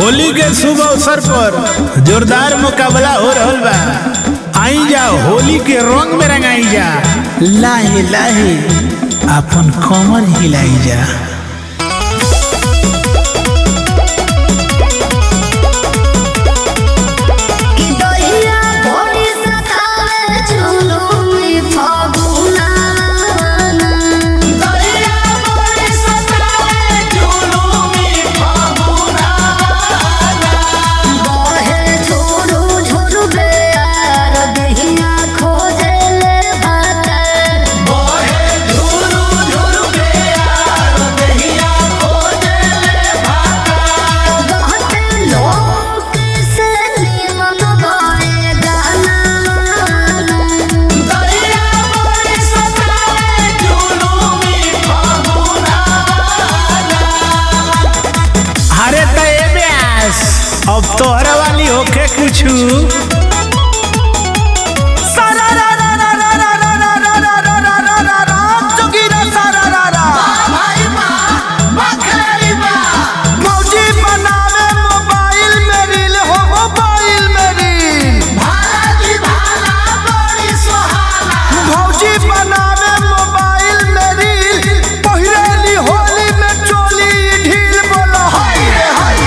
होली के शुभ अवसर पर जोरदार मुकाबला हो रहल बा आई जा होली के रंग में रंगाई जा लाहे लाहे अपन कमर हिलाई जा कि दहिया भोरी सतावे झुलुमी फागुना दहिया भोरी सतावे झुलुमी फागुना बहे झुरु झुरु बेयार दहिया खोजे ले भातर बहे झुरु झुरु बेयार दहिया खोजे ले भातर कहते लोग से निमन गाए गाना दरिया बड़ी सतावे झुलुमी फागुना अरे त ए ब्यास अब तोहरा वाली होके कुछु भाई माँ बखेरी माँ मौजी बनावे मोबाइल में रील हो मोबाइल में रील भाला की भाला बड़ी सुहाना मौजी बनावे मोबाइल में रील पहिरेली होली में चोली ढील बोलो हाय रे हाय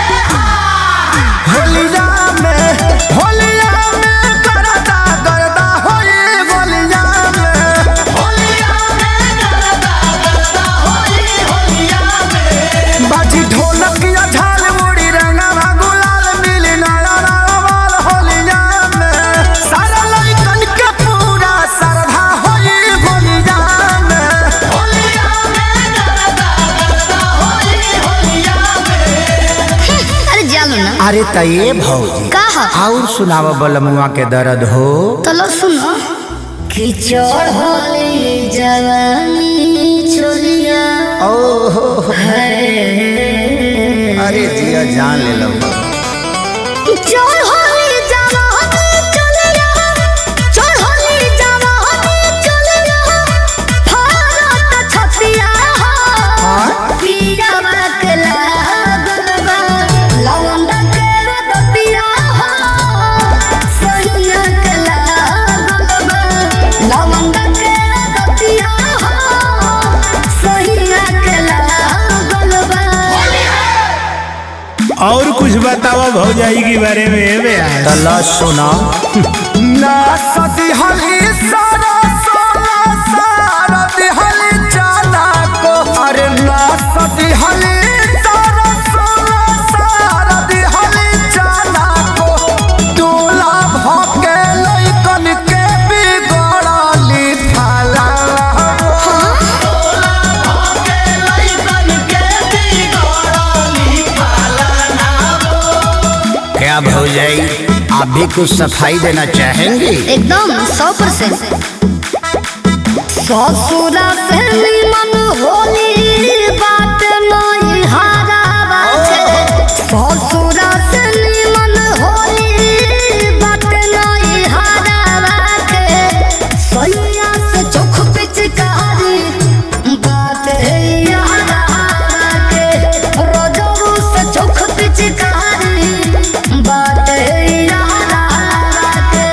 होलिया में होलिया में करदा करदा होई होलिया में होलिया में गरदा गरदा होली होलिया में बाजी ढोलक या झाल मुड़ी रंगवा गुलाल मिली नया नवाल होलिया में सारा लइकन के पूरा श्रद्धा होई होलिया में होलिया में गरदा गरदा होली होलिया में अरे जानो ना अरे त ये भौजी कहा और सुनाव बलमुआ के दर्द हो तो लो सुनो किचड़ होली जवानी छोलिया ओहो है अरे जिया जान ले लो किचड़ होली जवानी छोलिया चढ़ होली जवानी छोलिया भारत छतिया हो पीरा बकला गलबा लवंडा के रतिया हो सैया कला गलबा लवंडा के रतिया हो सैया कला गलबा और कुछ बतावा भौजाई के बारे में ए ब्यास तला सुना ना सदी हली सारा सारा सारा दिहली जाना को अरे ना सदी हली सारा सारा सारा दिहली जाना को दूल्हा भके लइकन के बिगड़ली थाला क्या भौजाई आप भी कुछ सफाई देना चाहेंगे एकदम सौ परसेंट ससुरा से निमन होली बात नहीं हारा बाटे ससुरा से निमन होली बात नहीं हारा बाटे सैया से चोख पिचकारी बात है यारा के रोजरू से चोख पिचकारी बात है यारा के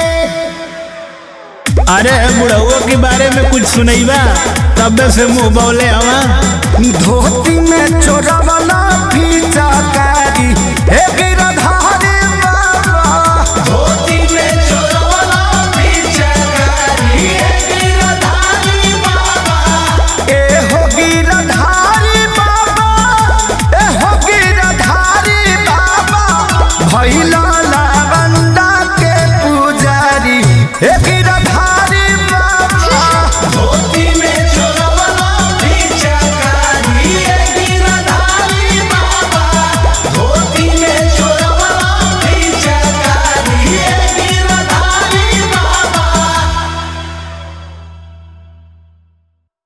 अरे बुढ़उआ के बारे में कुछ सुनैबा तब से मुंह बौले हवा धोती में चोरा